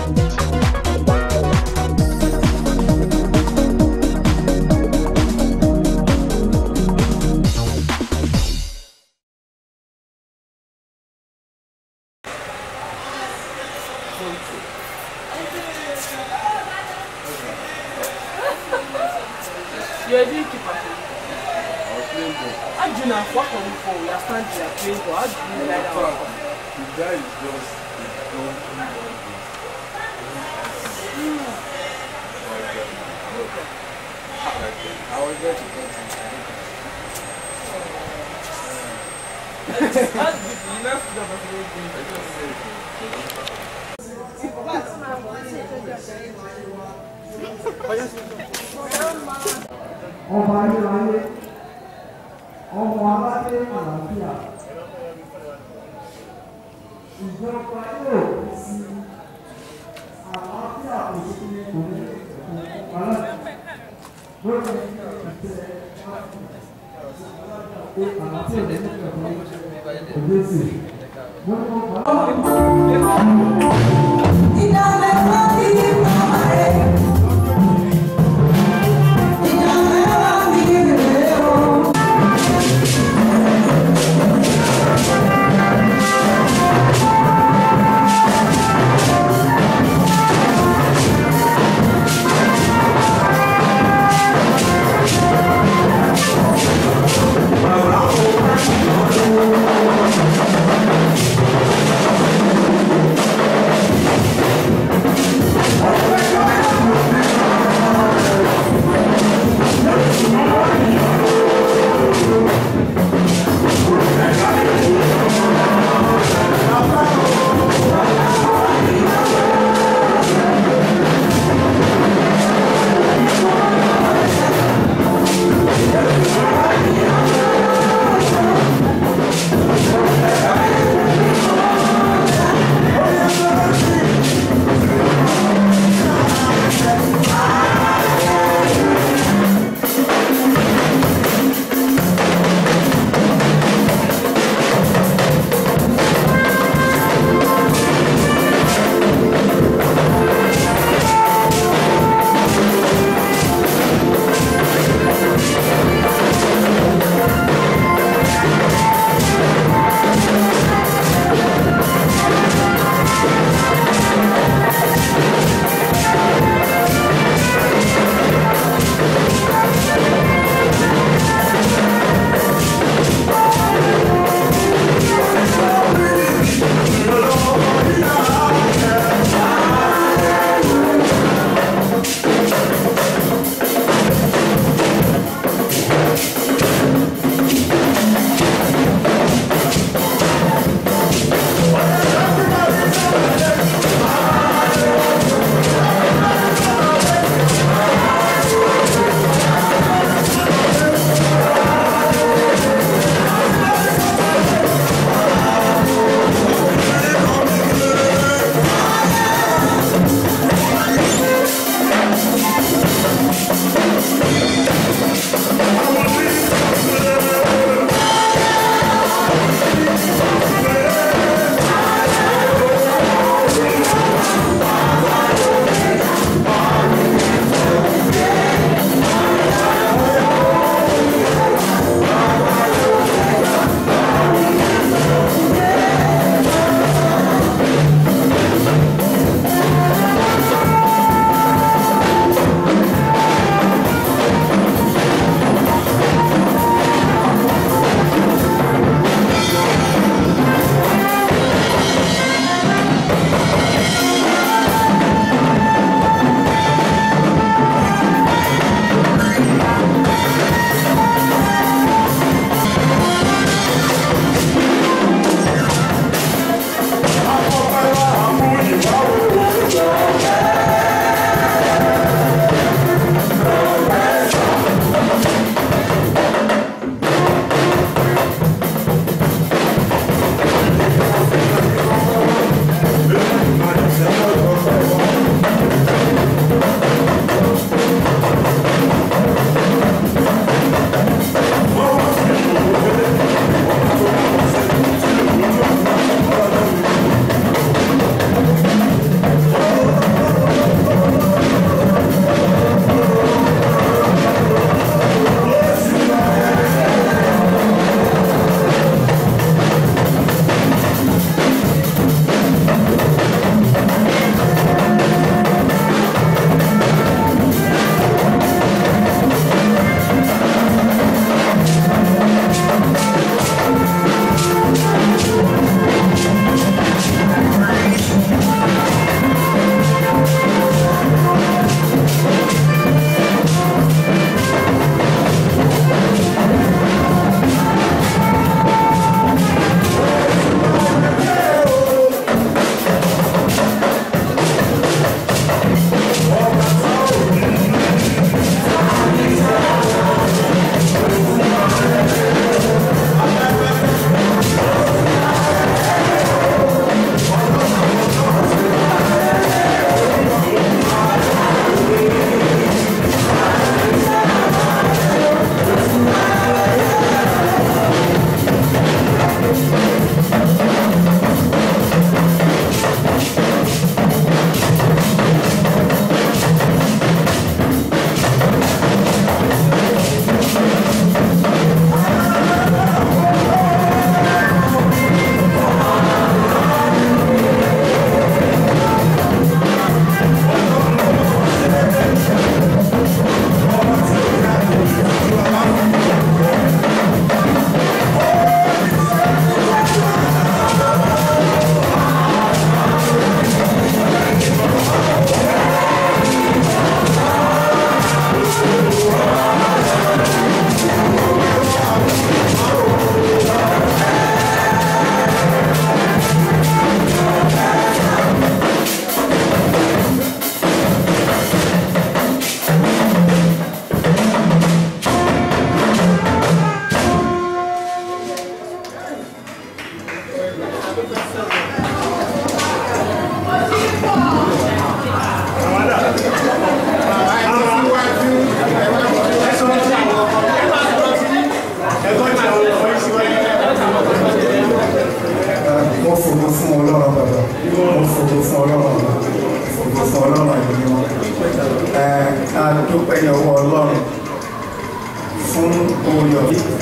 You're a keeper. How do you know what come for? You are standing there playing ball. How do you lie down? The guy is just a donkey. I was there to get some That's good. You know, the I just said, ọba ayérayé ọmọ aládé àlàáfíà ìjọba yóò fi sí àlàáfíà òṣèlú kò ní ìpàlẹ́ lórí ìtẹ pé àlàáfíà ní ìpàlẹ́ òde sí mo ní mo bá. Thank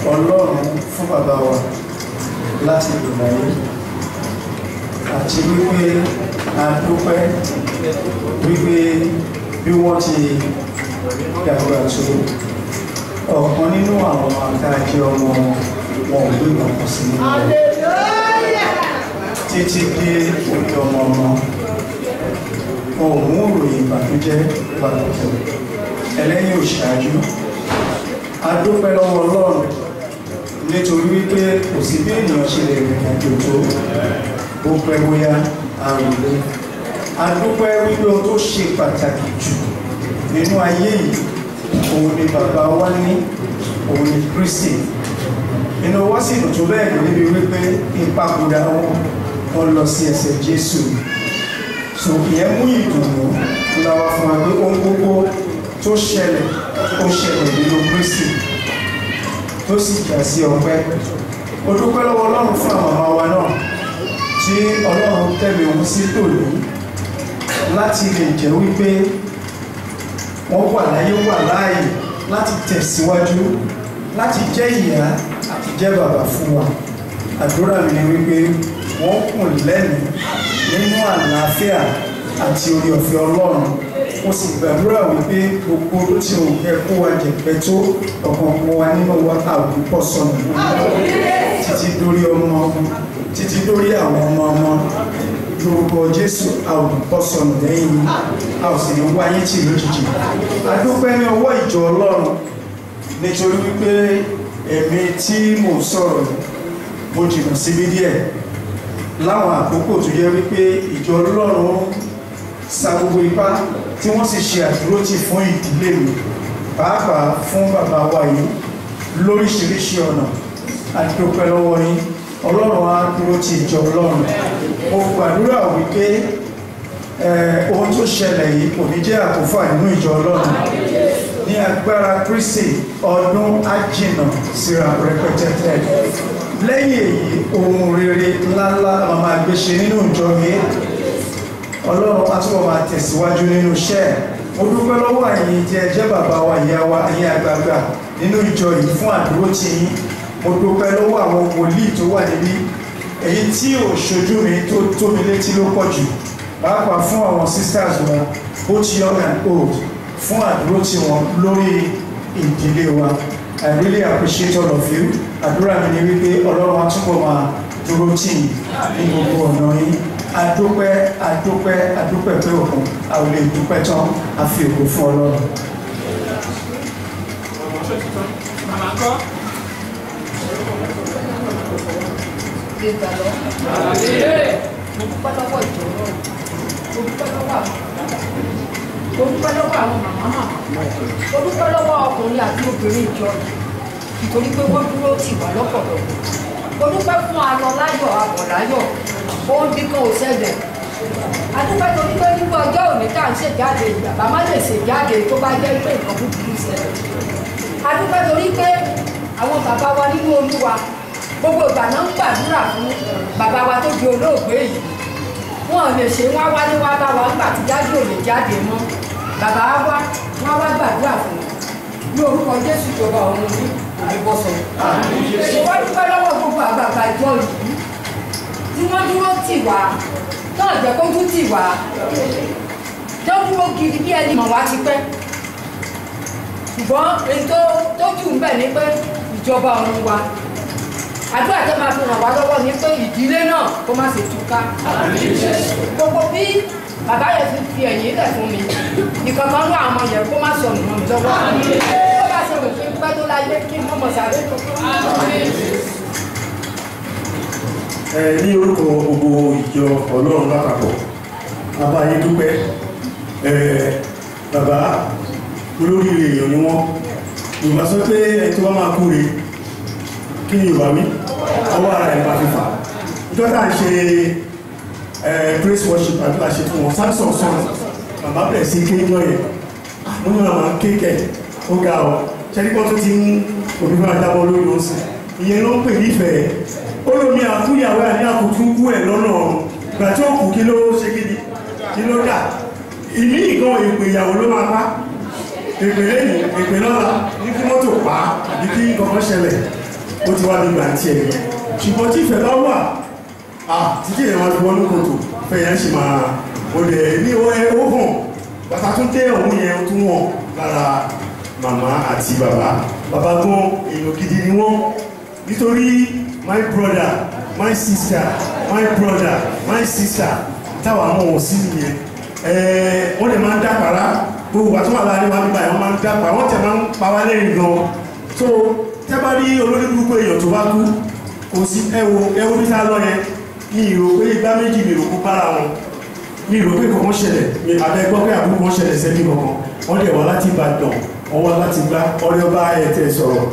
ọlọ́run fún bàbá wa láti ìgbà yìí àti wípé a dúpẹ́ wípé bí wọ́n ti dàgbà tó ọ̀kan nínú àwọn àtàjẹ ọmọ wọn ò gbé ìgbàkan sí nínú rẹ̀ títí dé òkè ọmọ ọmọ wọn ò mú òròyìn ìbànújẹ́ ìbànújẹ́ ẹlẹ́yìn òṣáájú a dúpẹ́ lọ́wọ́ ọlọ́run nítorí wípé kò sí bí ènìyàn ṣe lè rìn àjò tó bó pẹ́ bóyá àròlé a dúpẹ́ wípé ohun tó ṣe pàtàkì jù nínú ayé yìí òun ni bàbá wa ní òun ni Kristi inú wá sì dùn tó bẹ́ẹ̀ níbi wípé ìpapòdà wọn wọn lọ sí ẹsẹ̀ Jésù so ìyẹn mú ìdùnnú láwa fún wa pé ohun gbogbo tó ṣẹlẹ̀ ó ṣẹlẹ̀ nínú Kristi tó sì jà sí ọpẹ́ ó dúpẹ́ lọ́wọ́ Ọlọ́run fún àwọn ọmọ wa náà tí Ọlọ́run tẹ̀lé ohun sí tòní láti lè jẹ́ wípé wọ́n wà láyé wà láàyè láti tẹ̀síwájú láti jẹ́ ìyá àti jẹ́ bàbá fún wa àdúrà mi ni wípé wọ́n kùn lẹ́nu nínú àlàáfíà àti orí ọ̀fẹ́ Ọlọ́run mo sì gbàdúrà wípé gbogbo tó ti ò yẹ kó wa jẹ̀pẹ́ tó ọ̀kọ̀ọ̀kan wa nínú wa àwùjọ pọ̀ sọnù títí dórí ọmọ ọmọ títí dórí àwọn ọmọ ọmọ lórúkọ Jésù àwùjọ pọ̀ sọnù lẹ́yìn a ò sì ní wáyé tì lójijì a dúpẹ́ ní ọwọ́ ìjọ Ọlọ́run nítorí wípé èmi tí mò ń sọ̀rọ̀ mo jìnnà síbí díẹ̀ láwọn àkókò tó yẹ wípé ìjọ Ọlọ́run sa gbogbo ipá tí wọ́n sì ṣe àdúrótì fún ìdílé mi pàápàá fún bàbá wa yìí lóríṣiríṣi ọ̀nà àdúpẹ́ lọ́wọ́ yín Ọlọ́run á dúró ti ìjọ Ọlọ́run mo gbàdúrà wípé ohun tó ṣẹlẹ̀ yìí kò ní jẹ́ àkófà nínú ìjọ Ọlọ́run ní agbára Kristi ọdún ájìnà síra rẹpẹtẹtẹ lẹ́yìn èyí ohun rere ńláńlá la máa gbé ṣe nínú ìjọ mi ọlọ́run á túbọ̀ máa tẹ̀síwájú nínú iṣẹ́ ẹ̀ mo dúpẹ́ lọ́wọ́ ẹ̀yin tí ẹ jẹ́ bàbá wa ìyá wa ẹ̀yin àgbààgbà nínú ìjọ yìí fún àdúró tì yín mo dúpẹ́ lọ́wọ́ àwọn wòlíì tó wà níbí èyí tí ò ṣojú mi tó tó mi létí ló pọ̀ jù pàápàá fún àwọn sisters wa both young and old fún àdúró tì wọ́n lórí ìdílé wa I really appreciate all of you àdúrà mi ni wípé ọlọ́run á túbọ̀ máa dúró tì yín ní gbogbo ọ̀nà yín adúpẹ́ adúpẹ́ adúpẹ́ pé òkun a ò lè dúpẹ́ tán a fi òkú fún ọlọ́run. Màmá kọ́. gbégbá lọ. mo dúpẹ́ lọ́wọ́ ìjọ náà mo dúpẹ́ lọ́wọ́ àwọn bàbá mo dúpẹ́ lọ́wọ́ àwọn màmá màmá mo dúpẹ́ lọ́wọ́ ọkùnrin àti obìnrin ìjọ nítorí pé wọ́n dúró tì wá lọ́pọ̀lọpọ̀ mo dúpẹ́ fún alọ láyọ̀ àbọ̀ láyọ̀ ohun bí kan ò ṣẹlẹ̀ adúpẹ́ torí pé nígbà ọjọ́ òní tá à ń ṣèjáde bàbá má lè ṣèjáde tó bá jẹ́ pé nǹkan búburú ṣẹlẹ̀ adúpẹ́ torí pé àwọn bàbá wa nínú olúwa gbogbo ìgbà náà ń gbàdúrà fún bàbá wa tó di olóògbé yìí wọn lè ṣe wọn wálé wá bá wa nígbà tí jáde ò lè jáde mọ́ bàbá wa wá wọn wá gbàdúrà fún ní orúkọ jésù ìjọba ọ̀run ní àìbọ̀sọ̀ wọ́n dúpẹ́ lọ́wọ́ gbogbo àgbààgbà ìjọ yìí tí wọ́n dúró tì wá náà jẹ́ kójú tì wá tó dúró gidi bí ẹni mọ̀ wá ti pẹ́ ṣùgbọ́n èyí tó tó jù ń bẹ̀ ni pé ìjọba ọ̀run wa àdúrà tó máa fi ràn wá lọ́wọ́ ni pé ìdílé náà kó má ṣe túká gbogbo bí bàbá yẹn ti fi ẹ̀yìn lẹ̀ fún mi nìkan kan ní àwọn yẹn kó má sọnù mọ́ mi lọ́wọ́ ó bá ṣe òfin pẹ́ tó láyé kí n mọ̀ sáré tó ẹ ní orúkọ gbogbo ìjọ ọlọ́run lápapọ̀ bàbá yín dúpẹ́ ẹ bàbá olóríire èèyàn ni wọ́n yorùbá sọ pé ẹ tí wọ́n máa kúre kí ni yorùbá wí ọwọ́ ara ẹ̀ máa fi fà ìjọ tá à ń ṣe ẹ praise worship àti àṣẹ fún wọn samson sọ̀rọ̀ bàbá bẹ̀rẹ̀ sí kéjọ yẹn mo ní màmá kéèkẹ̀ ó ga ọ ṣẹ́díkọ́ tó ti ń òbí fún ajábọ́ lórí oṣù ìyẹn ló ń pè nífẹ̀ẹ́ ó lómi àkúyàwó àní àkùtù kú ẹ̀ lọ́nà ọ̀run ìgbà tí ó kù kí ló ṣe gidi kí ló dà ìmí ìgan ìpè ìyàwó ló máa pa èpè lẹ́yìn èpè lọ́la ní kí mọ́tò pa àbí kí nǹkan ṣẹlẹ̀ ó ti wá nígbà tí ẹ̀ yẹn ṣùgbọ́n tí ìfẹ́ bá wà á títí ìrìn àwọn àdúgbò ní kòtò fẹ́ yẹn ṣì máa ó lẹ̀ ní owó hàn bàtà tún dé òun yẹn ó tún wọ̀n lára màmá àti bàbá bàbá gan èèyàn gidi ni wọ́n nítorí my brother my sister my brother my sister táwa mọ̀ wọ́n sí nìyẹn ẹ̀ẹ́ wọ́n lè máa ń dápàrá gbogbo àti wọn láàrin wa nígbà yẹn wọ́n máa ń dápàrá wọ́n tẹ̀ máa ń pa wá lẹ́yìn gan so tẹ́ bá rí olórí gbogbo èèyàn tó bá kú kò sí ẹwo ẹwo bí tá a lọ yẹn ní ìrò pé igbá méjì mi rò kó bára wọn ní ìrò pé kankan ṣẹlẹ̀ ní abẹ́ gbọ́ pé àbúrò kan ṣẹlẹ̀ sẹ́bí kankan wọ́n dẹ̀ wá láti Ìbàdàn wọ́n wá láti gbá ọ̀rẹ́ ọba ẹ̀tẹ̀ sọ̀rọ̀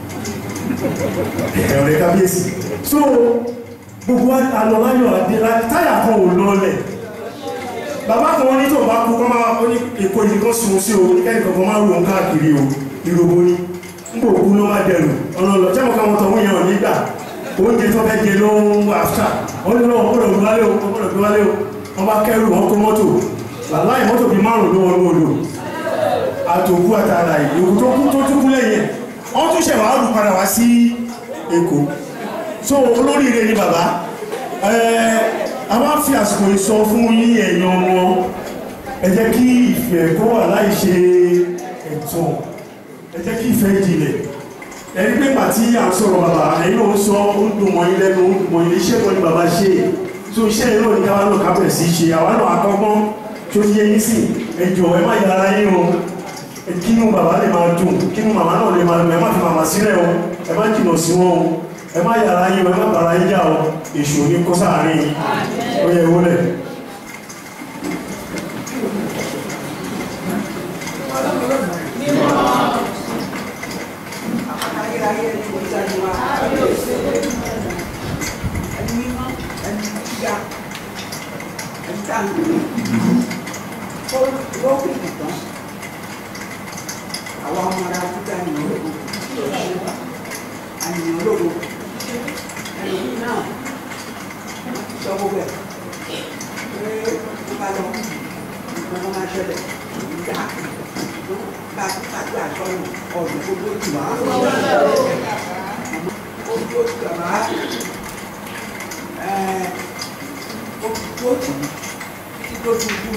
ọ̀rẹ́ kábíyèsí so gbogbo alọ́láyọ̀ adé táyà kan ò lọlẹ̀ bàbá kan wọ́n ní tó bá kú kọ́ máa ó ní èkó ìdí kan sun sí o kẹ́ni kankan máa rò ń káàkiri o ìròbó ni ń bò kú ló má dẹrù ọ̀nà lọ jẹ́ mọ̀ká wọn tọ̀ wọ́n yẹn ò nígbà oúnjẹ tó fẹ́ jẹ ló ń wà áfíà wọ́n ní lọ́wọ́ gbọ́dọ̀ gbé wálé o gbọ́dọ̀ gbé wálé o wọ́n bá kẹ́rù wọn kó mọ́tò wàláì mọ́tò bíi márùn-ún ló wọn lóòlò àtòkú àtàrà ìyókù tó kú tó tún kú lẹ́yìn wọ́n tún ṣẹ̀wá rù padà wá sí Èkó so olóríire ni bàbá a máa fi àsìkò ìsọ fún yín ẹ̀yàn ọmọ ẹ jẹ́ kí ìfẹ́ kó wà láì ṣe ẹ̀tàn ẹ jẹ́ kí ìfẹ́ jìnlẹ̀ ẹni pé pàtí à ń sọ̀rọ̀ bàbá ẹ̀yin náà ń sọ ó ń dùn mọ́ yín lẹ́nu ó ń dùn mọ́ yín iṣẹ́ kan ní bàbá ṣe so iṣẹ́ yìí náà ní káwá náà kábẹ̀ sí ṣe àwa náà akọ́gbọ́n tó ti yẹ yín sí ẹ jọ̀ọ́ ẹ má yára yín o kínú bàbá lè máa dùn kínú màmá náà lè máa dùn ẹ má fi màmá sílẹ̀ o ẹ má jìnà sí wọn o ẹ má yàrá yín o ẹ má bàrá yín jà o èṣù ní kó sáàárín yín ó yẹ wọlé. àwọn ọmọ ara kúta ní ológo àyìnbó ológo ẹlòmíì náà sọ gbogbo ẹ pé wọn bá lọ nǹkan wọn máa ṣẹlẹ̀ nígbà bá kájú àṣọyìn ọdún gbogbo jù wá ojú ojú bàbá ojú ojú títí tó tún kú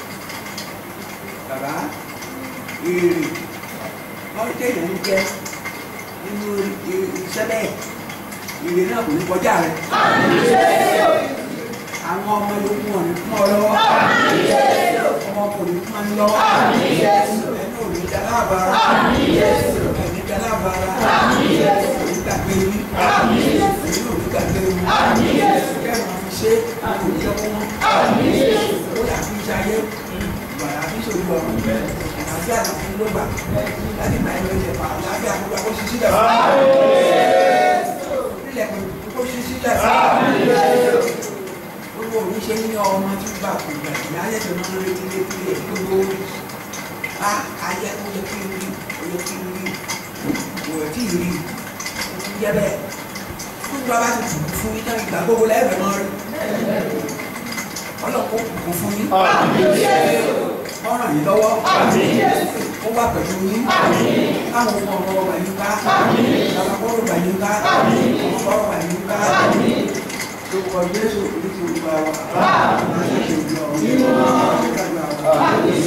bàbá èrè wọ́n kéèyàn ń jẹ nínú iṣẹ́ bẹ́ẹ̀ ìrè náà kò ní kọjá rẹ̀. àwọn ọmọ yòókù wọn ní fún ọ lọ́wọ́ ọmọ kò ní fún ọ lọ́wọ́ ẹni ò ní dalábàárà ẹni dalábàárà ẹni gbàgbé wí ẹni ò ní gbàgbé wí kẹ́rin àfi ṣe kò ní ọkọ wọn ó yà fi ṣayé ìgbàlá fi ṣòro ọ̀run àti àlàfin ló gbà láti máa ń lọ ìjẹ̀fà lábẹ́ àkókò àkókò ṣíṣí dàbí ilẹ̀kùn kó ṣí sílẹ̀ gbogbo òní ṣe ní ọmọ tí gbà kò gbà ní ayé tó máa ń retí létí lé gbogbo a ayé ó yẹ kí n rí ó yẹ kí n rí kò yẹ kí n rí ń jẹ bẹ́ẹ̀ fún ìgbà bá ti tù fún yín náà ìgbà gbogbo lẹ́ẹ̀bẹ̀ máa rí ọlọ́pàá kò fún yín ọ̀ràn yìí lọ́wọ́ ó wà pẹ̀lú yín káwọn ọmọ ọmọ ọmọ yín ká àpapọ̀ ọmọ yín ká ọmọ ọmọ yín ká lórúkọ Jésù oríṣi olúwa wa láti ṣe ìjọ ọ̀hún.